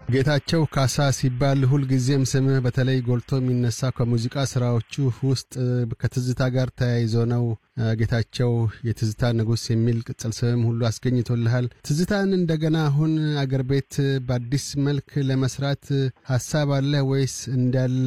ጌታቸው ካሳ ሲባል ሁልጊዜም ስምህ በተለይ ጎልቶ የሚነሳ ከሙዚቃ ስራዎቹ ውስጥ ከትዝታ ጋር ተያይዞ ነው። ጌታቸው የትዝታ ንጉሥ የሚል ቅጽል ስምም ሁሉ አስገኝቶልሃል። ትዝታን እንደገና አሁን አገር ቤት በአዲስ መልክ ለመስራት ሀሳብ አለ ወይስ እንዳለ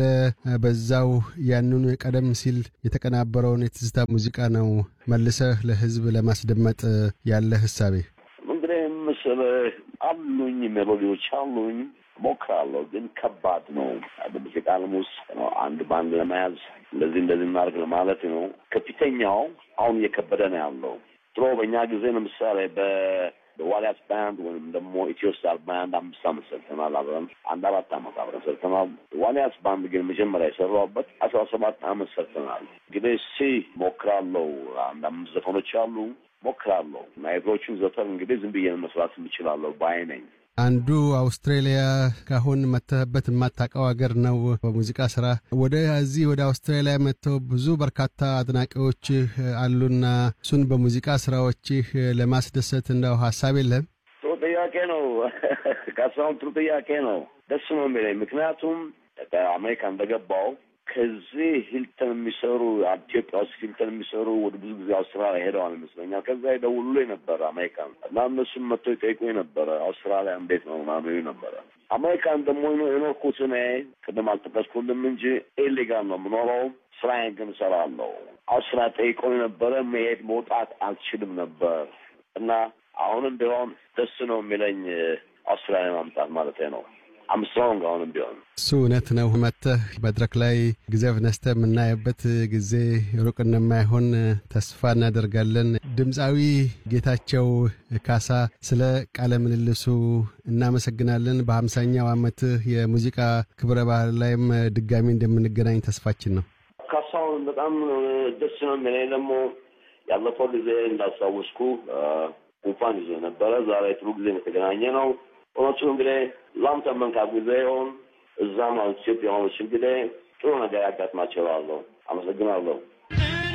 በዛው ያንኑ ቀደም ሲል የተቀናበረውን የትዝታ ሙዚቃ ነው መልሰህ ለሕዝብ ለማስደመጥ ያለ ህሳቤ? እንግዲህ ምስልህ አሉኝ ሜሎዲዎች አሉኝ ሞክራለሁ፣ ግን ከባድ ነው። በሙዚቃ ዓለም ውስጥ አንድ ባንድ ለመያዝ እንደዚህ እንደዚህ እናድርግ ለማለት ነው። ከፊተኛው አሁን እየከበደ ነው ያለው። ድሮ በእኛ ጊዜ ለምሳሌ በ በዋልያስ ባንድ ወይም ደግሞ ኢትዮ ስታር ባንድ አምስት አመት ሰርተናል አብረን አንድ አራት አመት አብረን ሰርተናል። ዋልያስ ባንድ ግን መጀመሪያ የሰራሁበት አስራ ሰባት አመት ሰርተናል። እንግዲህ ሲ ሞክራለሁ። አንድ አምስት ዘፈኖች አሉ ሞክራለሁ እና የድሮቹን ዘፈን እንግዲህ ዝም ብዬ መስራት የምችላለሁ ባይ ነኝ። አንዱ አውስትሬሊያ ካሁን መተህበት የማታውቀው ሀገር ነው። በሙዚቃ ስራ ወደዚህ ወደ አውስትራሊያ መጥተው ብዙ በርካታ አድናቂዎችህ አሉና እሱን በሙዚቃ ስራዎችህ ለማስደሰት እንደው ሀሳብ የለህም? ጥሩ ጥያቄ ነው ካሳሁን፣ ጥሩ ጥያቄ ነው። ደስ ነው የሚለኝ ምክንያቱም አሜሪካ እንደገባው ከዚህ ሂልተን የሚሰሩ ኢትዮጵያ ውስጥ ሂልተን የሚሰሩ ወደ ብዙ ጊዜ አውስትራሊያ ሄደዋል ይመስለኛል። ከዛ ይደውሉልኝ ነበረ አሜሪካን እና እነሱም መጥተው ይጠይቁኝ ነበረ አውስትራሊያ እንዴት ነው ምናምን ይሉኝ ነበረ። አሜሪካን ደግሞ የኖርኩት እኔ ቅድም አልጠቀስኩልም እንጂ ኢሊጋል ነው የምኖረው። ስራዬን ግን እሰራለሁ። አውስትራሊያ ጠይቀውኝ ነበረ። መሄድ መውጣት አልችልም ነበር እና አሁንም ቢሆን ደስ ነው የሚለኝ አውስትራሊያ ማምጣት ማለት ነው። አምስትሮንግ አሁንም ቢሆን እሱ እውነት ነው። መጥተህ መድረክ ላይ ጊዜ ነስተህ የምናየበት ጊዜ ሩቅ እንደማይሆን ተስፋ እናደርጋለን። ድምፃዊ ጌታቸው ካሳ ስለ ቃለ ምልልሱ እናመሰግናለን። በሀምሳኛው ዓመትህ የሙዚቃ ክብረ ባህል ላይም ድጋሚ እንደምንገናኝ ተስፋችን ነው። ካሳሁን በጣም ደስ ነው የሚለኝ ደግሞ ያለፈው ጊዜ እንዳስታወስኩ ጉንፋን ይዞ ነበረ። ዛሬ ጥሩ ጊዜ የተገናኘ ነው። እውነቱ እንግዲህ ላንተ መልካም ጊዜ ይሆን። እዛም ኢትዮጵያ ሆኖች እንግዲህ ጥሩ ነገር ያጋጥማቸዋለሁ። አመሰግናለሁ።